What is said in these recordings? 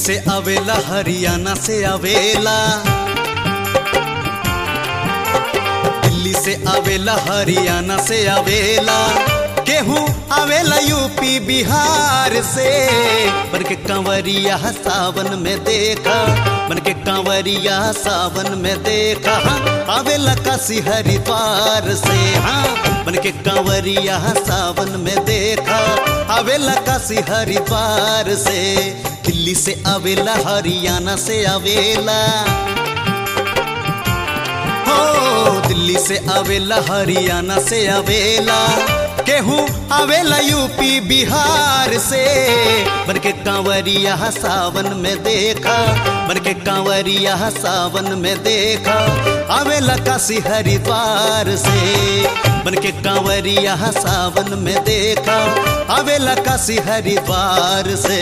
से आवेला हरियाणा से आवेला दिल्ली से आवेला हरियाणा से आवेला केहू आवेला यूपी बिहार से बन के कंवरिया सावन में देखा बन के कंवरिया सावन में देखा हाँ, आवेला काशी हरिद्वार से हाँ बन के कंवरिया सावन में देखा आवेला काशी हरिद्वार से दिल्ली से आवेला हरियाणा से आवेला हो दिल्ली से आवेला हरियाणा से आवेला केहू आवेला यूपी बिहार से बन के कांवरिया सावन में देखा बन के कांवरिया सावन में देखा आवेला काशी हरिद्वार से बन के कांवरिया सावन में देखा आवेला काशी हरिद्वार से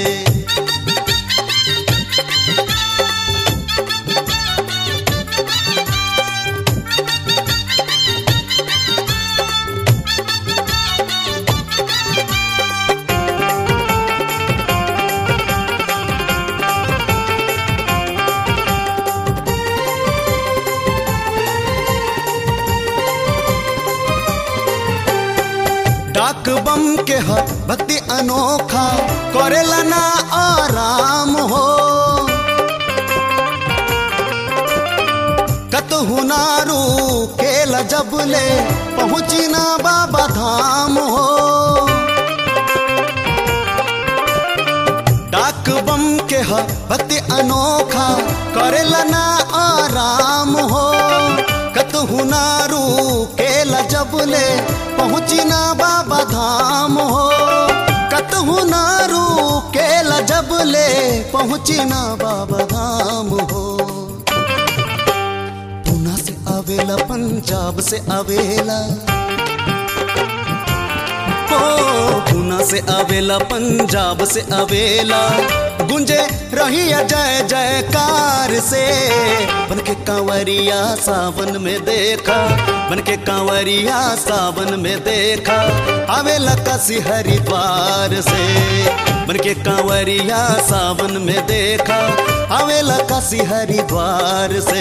डाक बम के ह भक्ति अनोखा करेला ना आराम हो कतहु नारू केला जबले पहुँची ना बाबा धाम हो डाक बम के ह भक्ति अनोखा करेला ना आराम हो कतहु नारू केला जबले पहुँची ना बाबा धाम हो कतहु नारू केला जबले पहुँची ना बाबा धाम हो पूना से आवेला पंजाब से आवेला ओ पूना से आवेला पंजाब से आवेला गुंजे रही जय जयकार से बन के कांवरिया सावन में देखा बन के कांवरिया सावन में देखा आवेला काशी हरिद्वार से बन के कांवरिया सावन में देखा आवेला काशी हरिद्वार से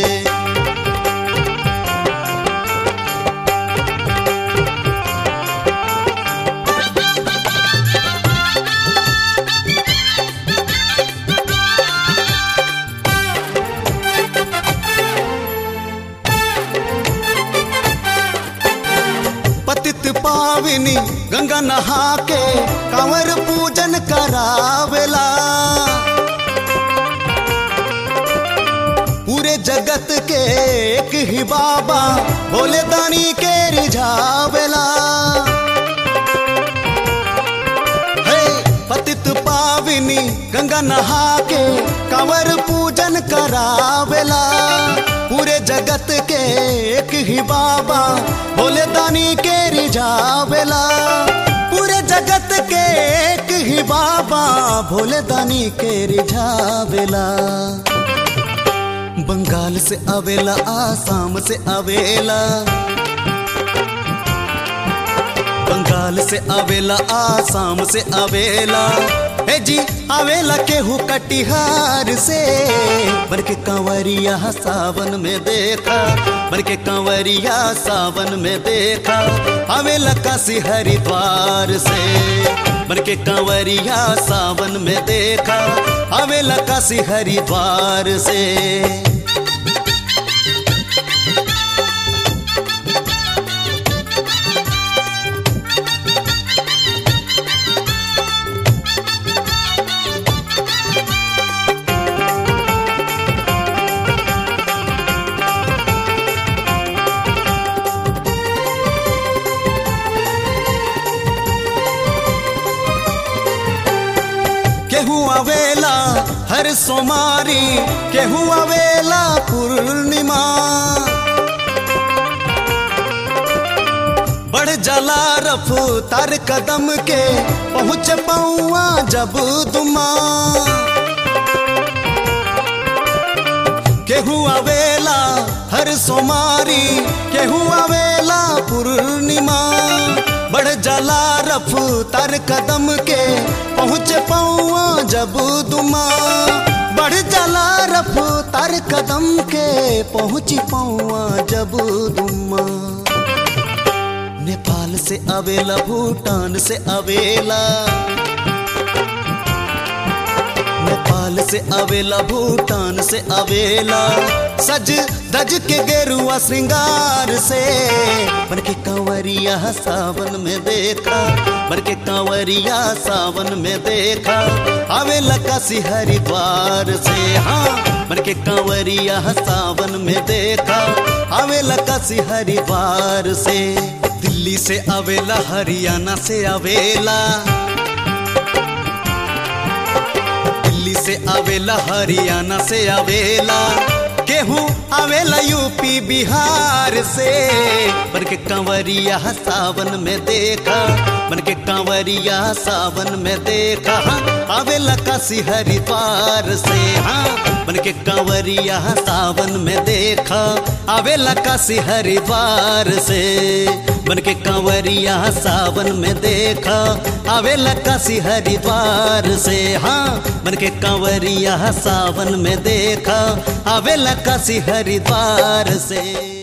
पतित पाविनी गंगा नहा के कंवर पूजन करावेला पूरे जगत के एक ही बाबा भोले दानी के रिझावेला हे पतित पाविनी गंगा नहा के कंवर पूजन करावेला पूरे जगत के एक ही बाबा भोले दानी के रिझावेला पूरे जगत के एक ही बाबा भोले दानी के रिझावेला बंगाल से आवेला आसाम से आवेला बंगाल से आवेला आसाम से आवेला ए जी आवेला केहू कटिहार से बन के कांवरिया सावन में देखा बन के कांवरिया सावन में देखा आवेला काशी हरिद्वार से बन के कांवरिया सावन में देखा आवेला काशी हरिद्वार से केहू आवेला हर सोमारी केहू आवेला पूर्णिमा बढ़ जला रफ्तार कदम के पहुँच पौआ जब दुमा केहू आवेला हर सोमारी केहू आवेला पूर्णिमा बढ़ बढ़ जाला रफ्तार कदम के पहुँचे पौआ जब दुमा बढ़ जाला रफ्तार कदम के पहुँची पौआ जब दुमा नेपाल से अवेला भूटान से अवेला नेपाल से अवेला भूटान से अवेला सज धज के गेरुआ श्रृंगार से बन के कंवरिया सावन में देखा बन के कंवरिया सावन में देखा अवेला काशी हरिद्वार से हाँ बन के कंवरिया सावन में देखा अवेला काशी हरिद्वार से दिल्ली से अवेला हरियाणा से अवेला दिल्ली से आवेला हरियाणा से आवेला केहू आवेला यूपी बिहार से बन के कंवरिया सावन में देखा बन के कंवरिया सावन में देखा हाँ, आवेला काशी हरिद्वार से हाँ बन के कंवरिया सावन में देखा आवेला काशी हरिद्वार से बन के कंवरिया सावन में देखा आवेला काशी हरिद्वार से हाँ बन के कंवरिया सावन में देखा आवेला काशी हरिद्वार से